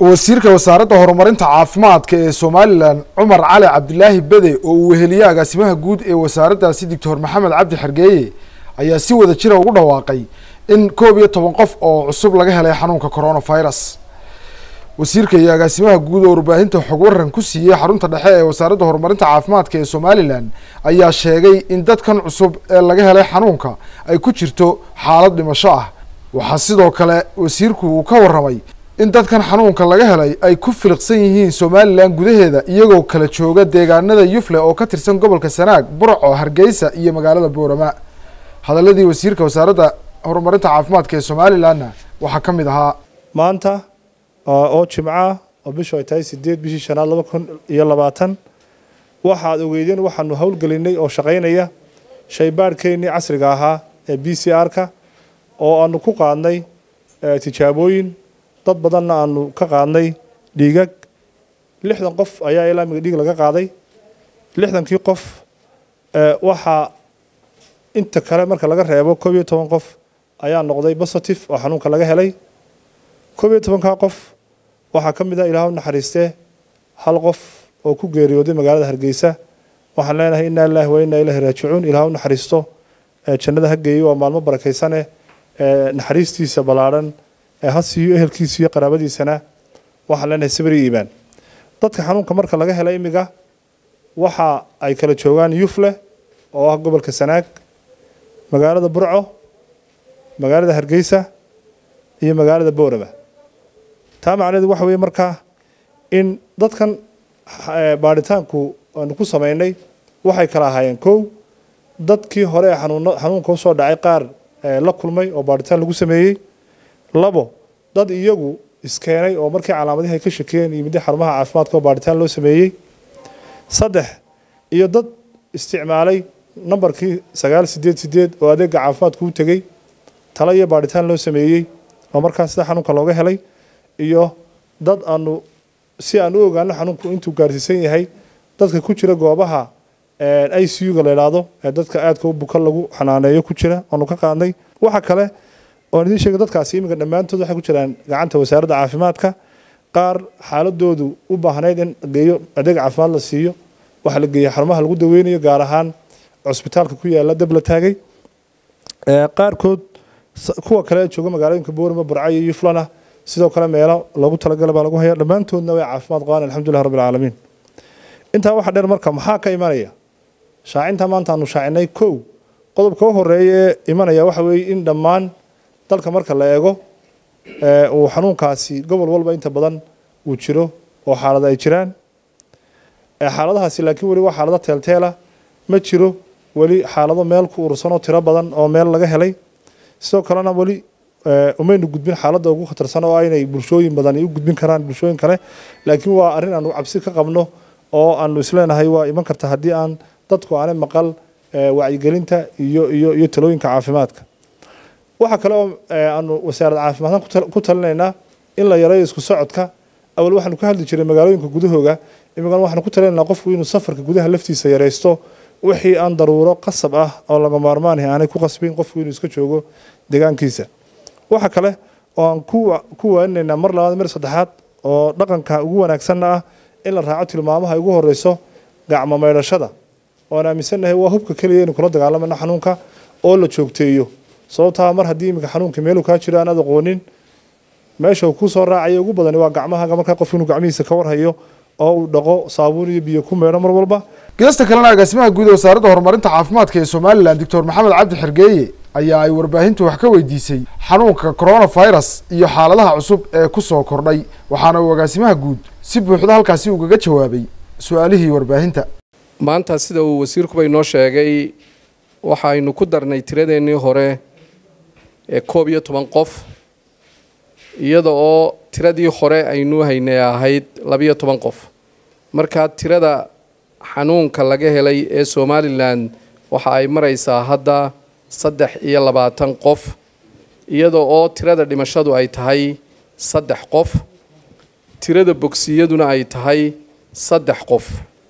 wasiirka wasaaradda horumarinta caafimaadka ee somalilan cumar cali cabdilaahi bede oo uu weheliye agaasimaha guud ee wasaaraddaasi doctor maxamed cabdi xergeeye ayaa si wada jira ugu dhawaaqay in koob iyo toban qof oo cusub laga helay xanuunka coronavirus wasiirka iyo agaasimaha guud oo warbaahinta xog waran ku siiyey xarunta dhexe ee wasaaradda horumarinta caafimaadka ee somalilan ayaa sheegay in dadkan cusub ee laga helay xanuunka ay ku jirto xaalad dhimasho ah waxaa sidoo kale wasiirku uu ka warramay in dadkan xanuunka laga helay ay ku filiqsan yihiin somalilan gudaheeda iyagoo kala jooga deegaanada yufle oo ka tirsan gobolka sanaag burco hargeysa iyo magaalada boorama hadaladii wasiirka wasaaradda horumarinta caafimaadka ee somalilanna waxaa ka mid ahaa maanta oo jimca oo bishu ay tahay sideed bishii shanaad laba kun iyo labaatan waxaad ogeydeen waxaanu howlgelinay oo shaqaynaya shaybaadhkeennii casriga ahaa ee b c r-ka oo aanu ku qaadnay tijaabooyin dad badanna aanu ka qaadnay dhiigag lixdan qof ayaa ilaa miga dhiig laga qaaday lixdankii qof waxaa inta kale marka laga reebo koob iyo toban qof ayaa noqday positive oo xanuunka laga helay koob iyo tobankaa qof waxaa ka mid ah ilaah u naxariistee hal qof oo ku geeriyooday magaalada hargeysa waxaan leenahay inaa lilahi wa inaa ilahi raajicuun ilaah u naxariisto jannada ha geeyo waa maalmo barakaysane naxariistiisa ballaadhan ha siiyo ehelkiisa iyo qaraabadiisana waxaan leenahay sabri iimaan dadka xanuunka marka laga hela imiga waxa ay kala joogaan yufle oo ah gobolka sanaag magaalada burco magaalada hargeysa iyo magaalada boorama taa macnaheedu waxa weeye markaa in dadkan baadhitaanku aanu ku samaynay waxay kala ahaayeen kow dadkii hore ee xanuunka usoo dhacay qaar la kulmay oo baadhitaan lagu sameeyey labo dad iyagu iskeenay oo markii calaamadihi ay ka shakiyeen yimid xarumaha caafimaadka oo baadhitaan loo sameeyey saddex iyo dad isticmaalay nambarkii sagaal sideed sideed oo adeega caafimaadku u tegey talo iyo baadhitaan loo sameeyey oo markaas sida xanuunka looga helay iyo dad aanu si aan u ogaano xanuunku intuu gaarsiisan yahay dadka ku jira goobaha i c u-ga la idhaahdo ee dadka aadka u buka lagu xanaaneeyo ku jira aanu ka qaadnay waxa kale oan idiin sheegay dadkaasi iminka dhammaantood waxay ku jiraan gacanta wasaaradda caafimaadka qaar xaaladoodu u baahnayd in geeyo adeeg caafimaad la siiyo waxaa la geeyey xarumaha lagu daweynayo gaar ahaan cusbitaalka ku yaala dab la taagay qaarkood kuwa kale jooga magaalooyinka boorama burca iyo yuflana sidoo kale meelo loogu talagalay baa lagu haya dhammaantoodna way caafimaad qabaan alxamdulilah rabbi alcaalamiin intaa waxaa dheer marka maxaa ka imanaya shaacinta maanta aanu shaacinay kow qodobka u horeeya ee imanaya waxa weeye in dhammaan dalka marka la eego uu xanuunkaasi gobol walba inta badan uu jiro oo xaalada ay jiraan xaaladahaasi laakiin weli waa xaalado teelteela ma jiro weli xaalado meel ku urursanoo tiro badan oo meel laga helay sidoo kalena weli umaynu gudbin xaaladda ugu khatarsan oo aynay bulshooyin badan u gudbin karaan bulshooyin kale laakiin waa arrin aanu cabsi ka qabno oo aanu isleenahay waa iman karta haddii aan dadku aanay maqal wacyigelinta iyo iyo iyo talooyinka caafimaadka waxaa kale oo aanu wasaaradda caafimaadkan ku talinaynaa in la yareeyo isku socodka awal waxaanu ka hadli jiray magaalooyinka gudahooga imigan waxaanu ku talinaynaa qofku inuu safarka gudaha laftiisa yareysto wixii aan daruuro qasab ah oo laga maarmaanahay aanay ku qasbin qofku inuu iska joogo deegaankiisa waxa kale oo aan ku waaninaynaa mar labaad mar saddexaad oo dhaqanka ugu wanaagsanna ah in la raaco tilmaamaha ugu horeyso gacmo maydhashada oan aaminsannahay waa hubka keliya inu kula dagaalamana xanuunka oo la joogteeyo sababtaa mar haddii iminka xanuunka meeluu kaa jiro aanaad aqoonin meesha uu kusoo raacaya ugu badani waa gacmahaga markaa qof inuu gacmihiisa ka warhayo oo uu dhaqo saabuun iyo biyo ku meedho mar walba geesta kalena agaasimaha guud ee wasaaradda horumarinta caafimaadka ee somalilan doctor maxamed cabdi xergeeye ayaa ay warbaahintu wax ka weydiisay xanuunka coronavirus iyo xaaladaha cusub ee kusoo kordhay waxaana uu agaasimaha guud si buuxda halkaasi ugaga jawaabay su-aalihii warbaahinta maanta sida uu wasiirkuba inoo sheegay waxaynu ku darnay tiradeennii hore ee koob iyo toban qof iyada oo tiradii hore aynu haynay ahayd labiyo toban qof markaa tirada xanuunka laga helay ee somalilan waxa ay maraysaa hadda saddex iyo labaatan qof iyada oo tirada dhimashadu ay tahay saddex qof tirada bogsiyaduna ay tahay saddex qof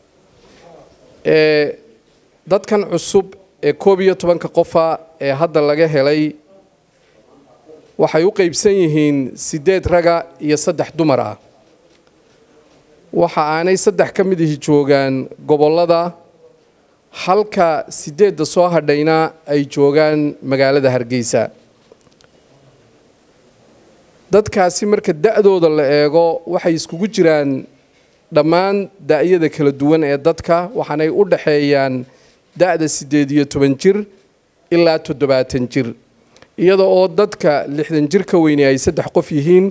ee dadkan cusub ee koob iyo tobanka qofa ee hadda laga helay waxay u qeybsan yihiin sideed raga iyo saddex dumar ah waxa aanay saddex ka mid ihi joogaan gobollada halka sideedda soo hadhayna ay joogaan magaalada hargeysa dadkaasi marka da-dooda la eego waxay iskugu jiraan dhammaan da-yada kala duwan ee dadka waxaanay u dhaxeeyaan da-da siddeed iyo toban jir ilaa toddobaatan jir iyada oo dadka lixdan jir ka weyne ay saddex qof yihiin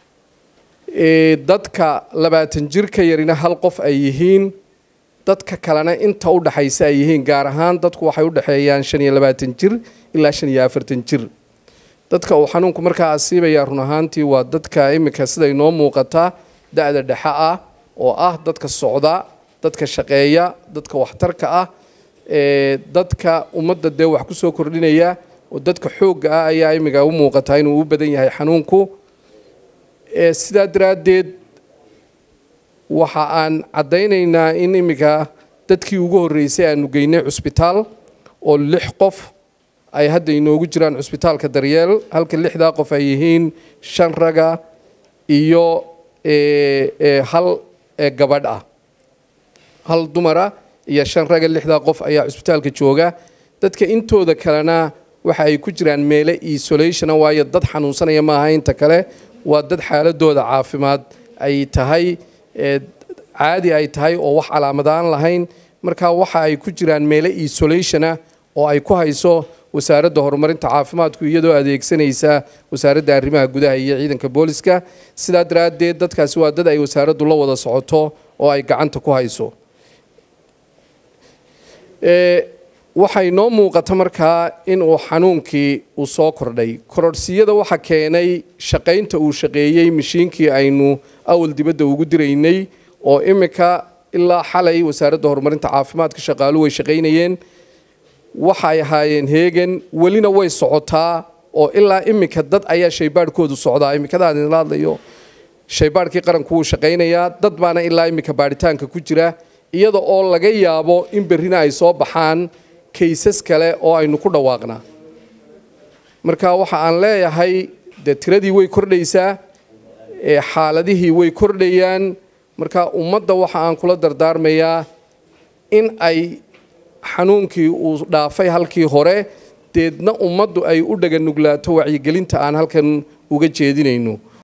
dadka labaatan jir ka yarina hal qof ay yihiin dadka kalena inta u dhaxaysa ay yihiin gaar ahaan dadku waxay u dhexeeyaan shan iyo labaatan jir ilaa shan iyo afartan jir dadka uu xanuunku markaa asiibayaa run ahaantii waa dadka iminka siday noo muuqata da-da dhexe ah oo ah dadka socda dadka shaqeeya dadka waxtarka ah dadka ummadda dee wax kusoo kordhinaya oo dadka xoogga ah ayaa iminka u muuqataa inuu u badan yahay xanuunku sidaa daraaddeed waxa aan caddaynaynaa in iminka dadkii ugu horreysay aanu geynay cusbitaal oo lix qof ay hadda inoogu jiraan cusbitaalka daryeel halka lixdaa qof ay yihiin shan raga iyo hal gabadh ah hal dumara iyo shan raga lixdaa qof ayaa cusbitaalka jooga dadka intooda kalena waxa ay ku jiraan meele isolationa waayo dad xanuunsanaya maaha inta kale waa dad xaaladooda caafimaad ay tahay caadi ay tahay oo wax calaamadaan lahayn marka waxa ay ku jiraan meele isolationa oo ay ku hayso wasaaradda horumarinta caafimaadku iyadoo adeegsanaysa wasaaradda arrimaha gudaha iyo ciidanka booliska sidaa daraaddeed dadkaasi waa dad ay wasaaraddu la wada socoto oo ay gacanta ku hayso waxay noo muuqata markaa in uu xanuunkii uu soo kordhay kororhsiyada waxa keenay shaqaynta uu shaqeeyey mashiinkii aynu awal dibadda ugu diraynay oo iminka ilaa xalay wasaaradda horumarinta caafimaadka shaqaalu way shaqaynayeen waxay ahaayeen heegan welina way socotaa oo ilaa iminka dad ayaa shaybaadhkoodu socdaa iminkadaan idinla hadlayo shaybaadhkii qaranku wuu shaqaynayaa dad baana ilaa iminka baadhitaanka ku jira iyada oo laga yaabo in berrina ay soo baxaan kaysas kale oo aynu ku dhawaaqnaa marka waxa aan leeyahay dee tiradii way kordhaysaa xaaladihii way kordhayaan marka ummadda waxa aan kula dardaarmayaa in ay xanuunkii uu dhaafay halkii hore deedna ummaddu ay u dhaganuglaato wacyigelinta aan halkan uga jeedinayno